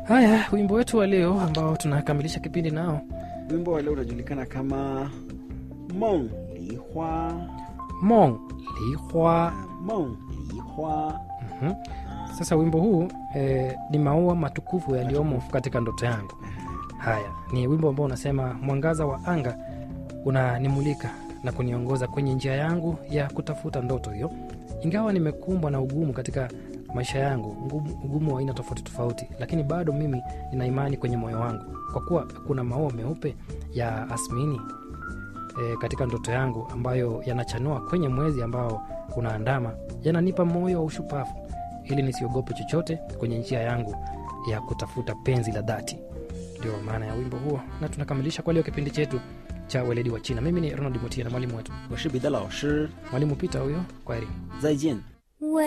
Haya, wimbo wetu wa leo ambao tunakamilisha kipindi nao, wimbo wa leo unajulikana kama mong lihua Mong Lihua. mong lihua Mhm. Sasa wimbo huu eh, ni maua matukufu yaliyomo katika ndoto yangu. Haya, ni wimbo ambao unasema mwangaza wa anga unanimulika na kuniongoza kwenye njia yangu ya kutafuta ndoto hiyo. Ingawa nimekumbwa na ugumu katika maisha yangu, ugumu, ugumu wa aina tofauti tofauti, lakini bado mimi nina imani kwenye moyo wangu, kwa kuwa kuna maua meupe ya asmini e, katika ndoto yangu ambayo yanachanua kwenye mwezi ambao unaandama, yananipa moyo wa ushupavu ili nisiogope chochote kwenye njia yangu ya kutafuta penzi la dhati. Ndio maana ya wimbo huo, na tunakamilisha kwa leo kipindi chetu cha weledi wa China. Mimi ni Ronald Mutia na mwalimu wetu 我是彼得老师 mwalimu Peter huyo. Kwaheri. 再见